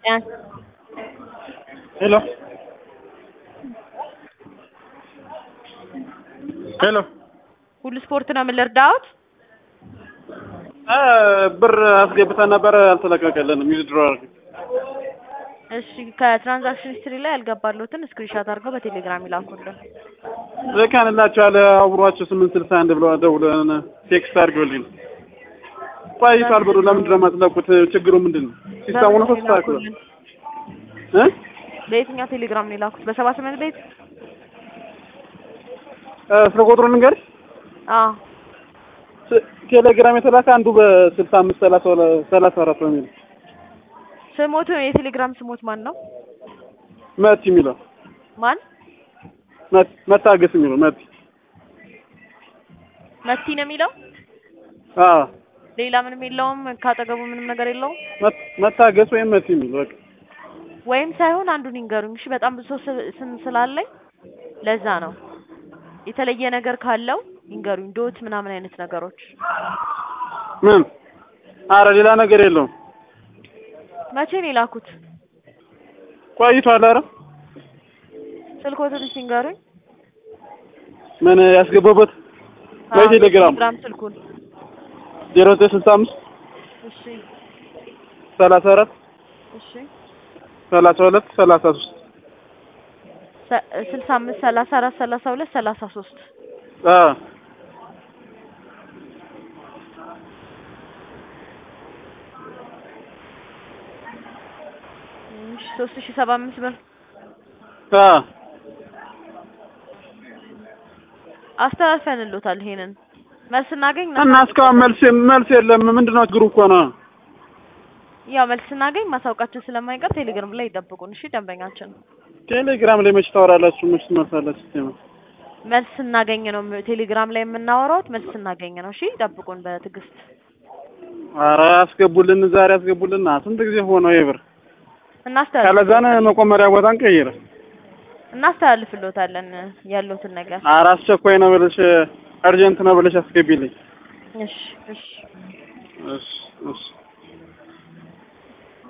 Ja. ሄሎ ሄሎ ሁሉ ስፖርት ነው ምን ልርዳዎት? እ ብር አስገብተን ነበር አልተለቀቀልንም። ዊዝድሮ አድርገን እሺ ከትራንዛክሽን ሂስትሪ ላይ ያልገባሉትን ስክሪንሻት አድርገው በቴሌግራም ይላኩልን። ልከንላችኋል። አብሯቸው ስምንት ስልሳ አንድ ብለው ደውለን ቴክስት አድርገውልኝ ቆይቷል። ብሩ ለምንድን ነው የማትለቁት? ችግሩ ምንድን ነው? ሲስተሙ ነው ተስተካክሏል ይላኩልን። እ በየትኛው ቴሌግራም ነው የላኩት? በሰባ ስምንት ቤት? እ ስለ ቁጥሩ ልንገርሽ። አዎ ስ- ቴሌግራም የተላከ አንዱ በስልሳ አምስት ሰላሳ ሁለ- ሰላሳ አራት ነው የሚለው ስሞቱ የቴሌግራም ስሞት ማን ነው? መቲ የሚለው ማን? መት- መታገስ የሚለው መቲ መቲ ነው የሚለው? አዎ ሌላ ምንም የለውም? ካጠገቡ ምንም ነገር የለውም? መት- መታገስ ወይም መቲ የሚለው በቃ ወይም ሳይሆን አንዱን ይንገሩኝ። እሺ በጣም ብዙ ሰው ስ- ስም ስላለኝ ለዛ ነው። የተለየ ነገር ካለው ይንገሩኝ። ዶት ምናምን አይነት ነገሮች ምን አረ ሌላ ነገር የለውም። መቼ ነው የላኩት? ቆይቷል። አረ ስልኮትን ሲንገሩኝ። ምን ያስገባበት ወይ አዎ፣ ቴሌግራም ቴሌግራም ስልኩን። ዜሮ ዘጠኝ ስልሳ አምስት እሺ ሰላሳ አራት እሺ ሰላሳ ሁለት ሰላሳ ሶስት ሰ- ስልሳ አምስት ሰላሳ አራት ሰላሳ ሁለት ሰላሳ ሶስት አዎ እሺ ሶስት ሺ ሰባ አምስት ብር አዎ አስተላልፈንሎታል። ይሄንን መልስ እናገኝ እና እስካሁን መልስ መልስ የለም። ምንድን ነው ችግሩ እኮ ነው። ያው መልስ ስናገኝ ማሳወቃችን ስለማይቀር ቴሌግራም ላይ ይጠብቁን። እሺ ደንበኛችን ቴሌግራም ላይ መች ታወራላችሁ? መች ትመልሳላችሁ? ሲስተም መልስ ስናገኝ ነው ቴሌግራም ላይ የምናወራውት። መልስ ስናገኝ ነው። እሺ ጠብቁን በትዕግስት ኧረ አስገቡልን፣ ዛሬ አስገቡልን። ስንት ጊዜ ሆነው ይብር እናስተላልፍ ካለዛን መቆመሪያ ቦታን ቀይረ እናስተላልፍሎታለን ያሉትን ነገር። ኧረ አስቸኳይ ነው ብለሽ አርጀንት ነው ብለሽ አስገቢልኝ። እሺ እሺ እሺ እሺ